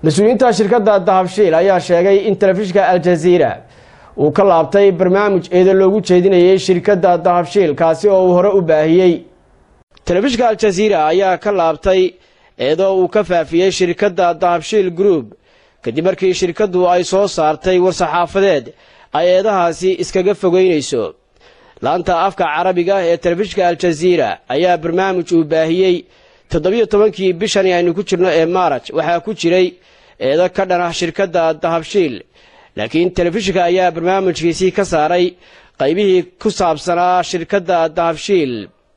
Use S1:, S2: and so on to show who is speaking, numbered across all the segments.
S1: mas-uuliyiinta shirkadda dahabshiil ayaa sheegay in telefishinka aljaziira uu ka laabtay barnaamij eeda loogu jeedinayay shirkadda dahabshiil kaasi oo uu hore u baahiyey telefishinka aljaziira ayaa ka laabtay eedoo uu ka faafiyey shirkadda dahabshiil group kadib markii shirkaddu ay soo saartay war-saxaafadeed ay eedahaasi iskaga fogeynayso laanta afka carabiga ee telefishinka aljaziira ayaa barnaamij uu baahiyey toddobiyo tobankii bishani aynu ku jirno ee maaraj waxaa ku jiray eedo ka dhan ah shirkadda dahabshiil laakiin telefishinka ayaa barnaamijkiisii ka saaray qaybihii ku saabsanaa shirkadda dahabshiil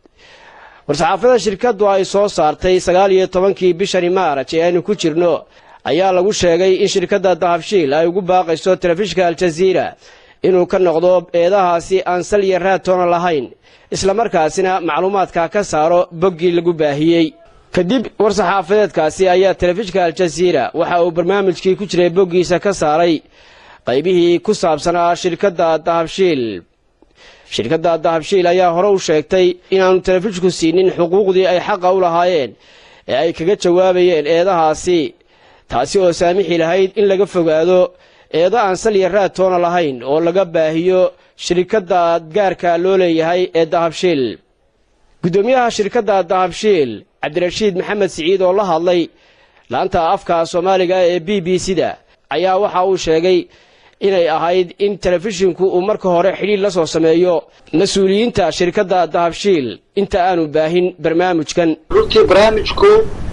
S1: war-saxaafada shirkaddu ay soo saartay sagaal iyo tobankii bishani maaraj ee aynu ku jirno ayaa lagu sheegay in shirkadda dahabshiil ay ugu baaqayso telefishinka aljaziira inuu ka noqdo eedahaasi aan sal iyo raatoona lahayn islamarkaasina macluumaadka ka saaro boggii lagu baahiyey kadib war-saxaafadeedkaasi ayaa telefishinka aljaziira waxa uu barnaamijkii ku jiray boggiisa ka saaray qaybihii ku saabsanaa shirkadda dahabshiil shirkadda dahabshiil ayaa hore u sheegtay inaanu telefishinku siinin xuquuqdii ay xaqa u lahaayeen ee ay kaga jawaabayeen eedahaasi taasi oo saamixi lahayd in laga fogaado eedo aan salya raatoona lahayn oo laga baahiyo shirkadda gaarka loo leeyahay ee dahabshiil guddoomiyaha shirkadda dahabshiil cabdirashiid maxamed siciid oo la hadlay laanta afka soomaaliga ee b b c-da ayaa waxa uu sheegay inay ahayd in telefishinku uu marka hore xidhiir la soo sameeyo mas-uuliyiinta shirkadda dahabshiil inta aanu baahin barnaamijkan
S2: runtii barnaamijku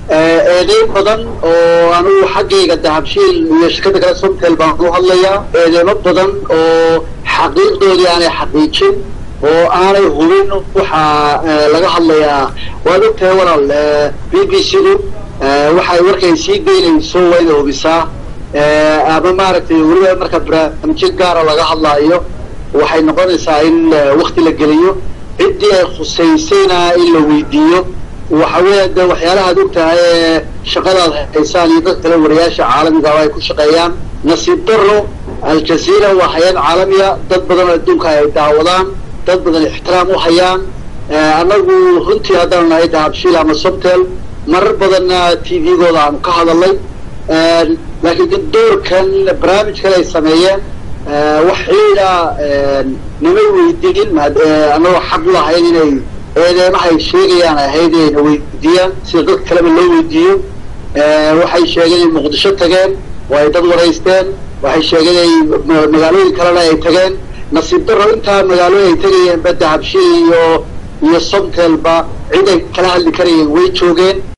S2: eedeyn badan oo anugu xaggayga dahabshiil iyo shirkadda kale somtel baan u hadlayaa eedeymo badan oo xaqiiqdoodii aanay xaqiijin oo aanay hubin waxaa laga hadlayaa waad ogtahay walaal b b c-du waxay warkay sii geynayso waa inay hubisaa ama maaragtay weliba marka barnaamijyo gaara laga hadlaayo waxay noqonaysaa in wakti la geliyo ciddii ay khusaysayna in la weydiiyo waxa weeya de waxyaalahaad og tahay ee shaqadaad haysaan iyo dad kale wariyaasha caalamigaaba ay ku shaqeeyaan nasiib daro aljaziira waa hay-ad caalamiya dad badan oo adduunka ay daawadaan dad badan ixtiraam u hayaan annagu runtii haddaan nahay dahabshiil ama somtel marar badanna t v-gooda aanu ka hadalnay laakiin doorkan barnaamijkan ay sameeyeen wax xiida nimay weydiin annagoo xaq u lahayn inay eedeymahay sheegayaan ahayd inayna weydiiyaan sida dadka kaleba loo weydiiyo waxay sheegeen inay muqdisho tageen oo ay dad waraysteen waxay sheegeen inay magaalooyin kalena ay tageen nasiib daro intaa magaalooyin ay tegayeen ba dahabshiil iyo iyo somtelba cid ay kala hadli karayeen way joogeen